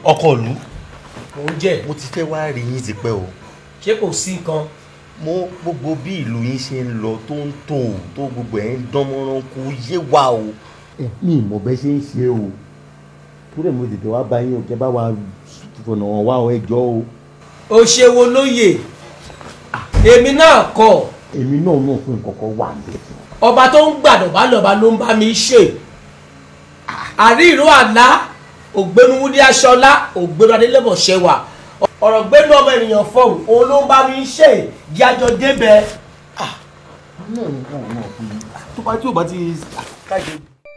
ọkọ ìlú mò ń jẹ́ mo ti fẹ́ wá rí yín tipẹ́ o ṣé kò sí nǹkan mo gbogbo bí ìlú yín ṣe ń lọ tó ń tò tó gbogbo ẹ̀ ń dán mọ́rán kó yé wa o. mi ìmọ̀ bẹ́ẹ̀ ṣe ń ṣe o kúrẹ́ mo tètè wá bá yín o kẹ́ bá wa fọ̀nà wọn wá ẹjọ́ o. ó ṣe wo lóye èmi náà kọ èmi náà náà fún nǹkan kan wà níbẹ̀. ọba tó ń gbàdọ̀ bá lọ́ba ló ń bá mi ṣe àrí ìró àlá ògbénu wúdí aṣọlá ògbénu adélébọ̀ ṣẹwà ọ̀rọ̀ gbénu ọmọ ènìyàn fọ̀hún òun ló ń bá mi ṣe jájọ débẹ̀. náà ní káwọn náà fún mi tó bá tí ò bá ti kájọ.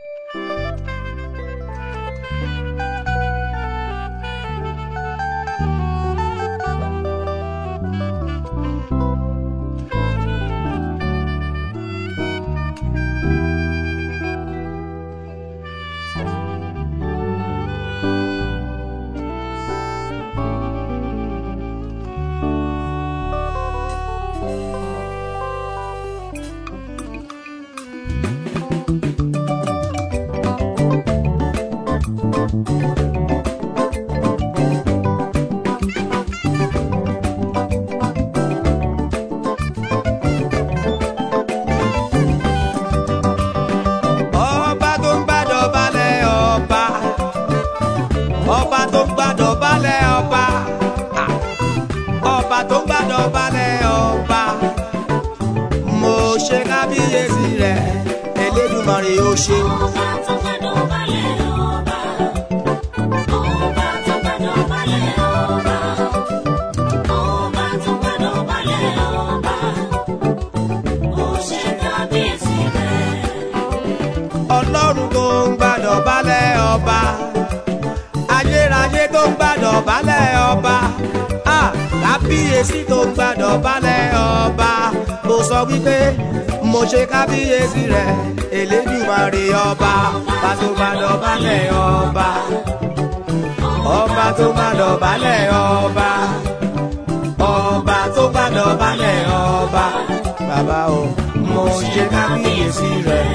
ọba tó ń gbàdọ̀ balẹ̀ ọba ọba tó ń gbàdọ̀ balẹ̀ ọba Ah. ọba tó ń gbàdọ̀ balẹ̀ ọba mo ṣe kábíyèsí rẹ̀ Elédùmarè ó ṣe. Ọba tó gbàdọ̀ balẹ̀ ọba. Ọba tó gbàdọ̀ balẹ̀ ọba. Ọba tó gbàdọ̀ balẹ̀ ọba. Ó ṣe kábíyèsí rẹ̀. ọlọ́run tó ń gbàdọ̀ balẹ̀ ọba ayérayé tó ń gbàdọ̀ balẹ̀ ọba Ah, kábíyèsí tó ń gbàdọ̀ balẹ̀ ọba mo sọ wípé mo ṣe kábíyèsí rẹ̀ Elédùmarè ọba ọba tó gbàdọ̀ balẹ̀ ọba ọba tó gbàdọ̀ balẹ̀ ọba ọba tó gbàdọ̀ balẹ̀ ọba bàbá o mo ṣe kábíyèsí rẹ̀.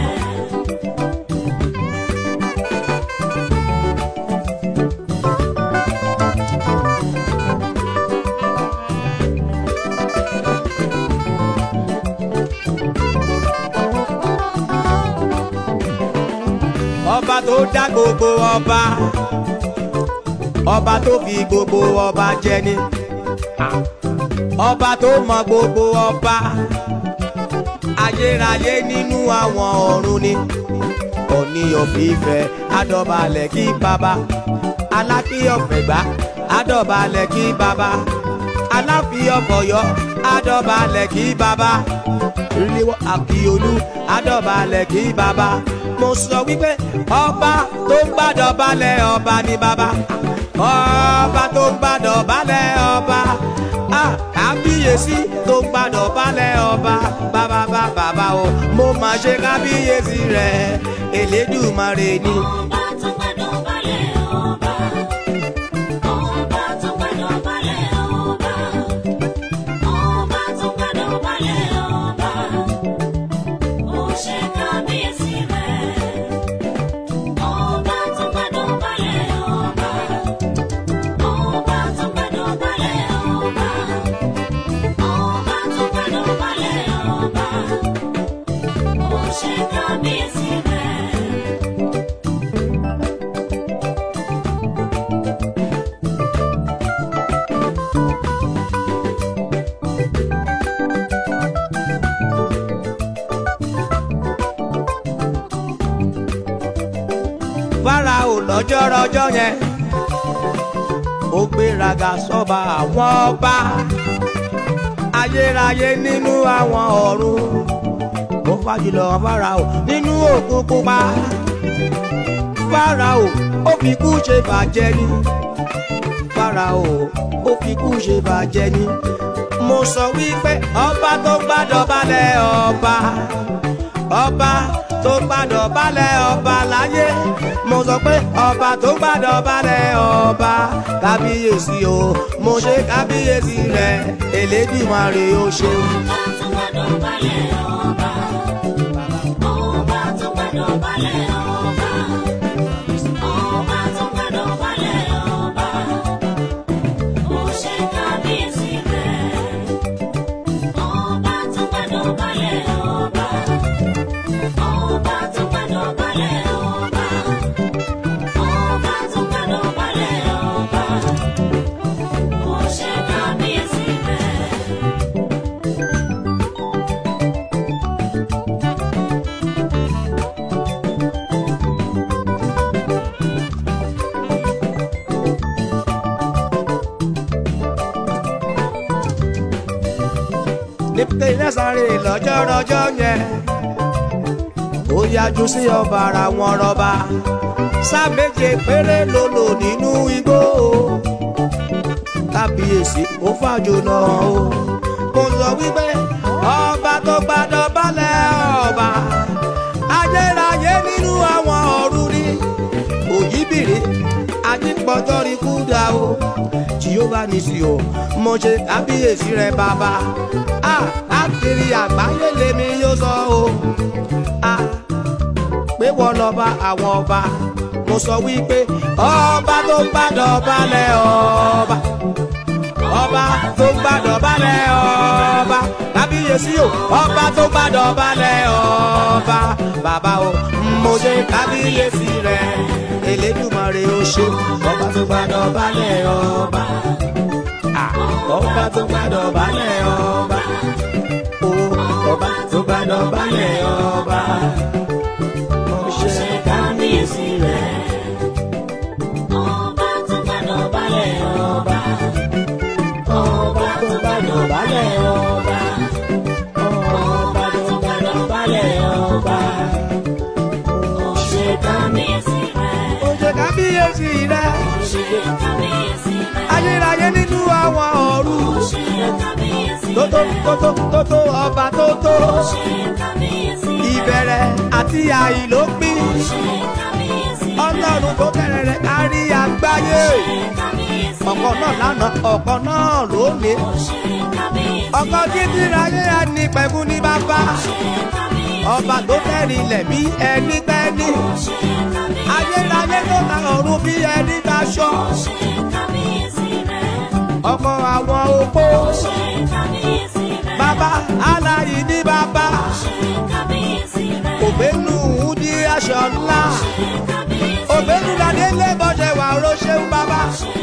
ọba tó dá gbogbo ọba ọba tó fi gbogbo ọba jẹni ọba tó mọ gbogbo ọba ayérayé nínú àwọn ọ̀run ni òní òfìfẹ́ adọ̀balẹ̀ kí baba alákìyọ̀fẹ̀gbá adọ̀balẹ̀ kí baba aláfíọ̀fọ̀yọ́ adọ̀balẹ̀ kí baba ríléwọ́ àkíolú adọ̀balẹ̀ kí baba mo sọ wípé ọba tó ń gbàdọ̀ balẹ̀ ọba ni baba ọba tó ń gbàdọ̀ balẹ̀ ọba ah, kábíyèsí tó ń gbàdọ̀ balẹ̀ ọba bàbá bàbá o mo máa ṣe kábíyèsí rẹ̀ Elédùmarè ni. Ọba tó gbàdọ̀ balẹ̀ ọba. Ọba tó gbàdọ̀ balẹ̀ ọba. Ọba tó gbàdọ̀ balẹ̀ ọba. Ó ṣe kábíyèsí rẹ̀. Ọba tó gbàdọ̀ balẹ̀ ọba. Ọba tó gbàdọ̀ balẹ̀ ọba. Ọba tó gbàdọ̀ balẹ̀ ọba. Ó ṣe kábíyèsí rẹ̀. Fáráò lọ́jọ́ rọjọ́ yẹn ó gbéraga sọ́ba àwọn ọba ayérayé nínú àwọn ọ̀run ó fàjùlọ Fáráò nínú òkun pupa Fáráò ó fi kú ṣe bàjẹ́ ni Fáráò ó fi kú ṣe bàjẹ́ ni mo sọ wípé ọba tó gbàdọ̀ balẹ̀ ọba ọba tó gbàdọ̀ balẹ̀ ọba láyé mo sọ pé ọba tó gbàdọ̀ balẹ̀ ọba kábíyèsí o mo ṣe kábíyèsí rẹ Elédùmarè o ṣeun. Ọba tó gbàdọ̀ balẹ̀ ọba. Ọba tó gbàdọ̀ balẹ̀ ọba. Ọba tó gbàdọ̀ balẹ̀ ọba. rọjọ́rọjọ́ yẹn ó yájú sí ọba ara wọn rọba sáà méje péré ló lò nínú igbó kábíyèsí ó fàjò náà o mo sọ wípé ọba tó gbàdọ̀ balẹ̀ ọba ayérayé nínú àwọn ọ̀run ni òyìnbìrì àdìpọ̀tọ́rí kúdà o jehova nìsí o mo ṣe kábíyèsí rẹ bàbá a àkiri àgbáyé lèmi yóò sọ o a pé wọ́n lọ́ba àwọn ọba mo sọ wípé ọba tó gbàdọ̀ balẹ̀ ọba ọba tó gbàdọ̀ balẹ̀ ọba kábíyèsí o ọba tó gbàdọ̀ balẹ̀ ọba bàbá o mo ṣe kábíyèsí rẹ elédùmarè o ṣe ọba tó gbàdọ̀ balẹ̀ ọba Ah, ọba tó gbàdọ̀ balẹ̀ ọba o ọba tó gbàdọ̀ balẹ̀ ọba mo ṣe kábíyèsí rẹ Ọba tó gbàdọ̀ balẹ̀ ọba. ọba tó gbàdọ̀ balẹ̀ ọba ọba tó gbàdọ̀ balẹ̀ ọba. Ṣé kábíyèsí rẹ̀? ó ṣe kábíyèsí rẹ Ṣé kábíyèsí rẹ̀? ayérayé nínú àwọn ọ̀run Ṣé kábíyèsí tótó rẹ̀? tótó tótó ọba tótó Ṣé kábíyèsí rẹ̀? ìbẹ̀rẹ̀ àti àìlópin Ṣé kábíyèsí rẹ̀? ọlọ́run tó kẹrẹ̀ rẹ̀ kárí àgbáyé Ṣé kábíyèsí ọ̀kan náà lánàá ọ̀kan náà lónìí Ṣé kábíyèsí ọkọ̀ títí ráyé ẹni pẹ̀kú ní bàbá ọba tó tẹ̀rí ilẹ̀ bí ẹni tẹ́ni ayérayé tó ta ọ̀run bí ẹni taṣọ ọkọ̀ àwọn opó bàbá aláyí ní bàbá òbẹ́nu di aṣọ ńlá òbẹ́nu ládé lébọ̀ṣẹ̀ wà ó ṣeun bàbá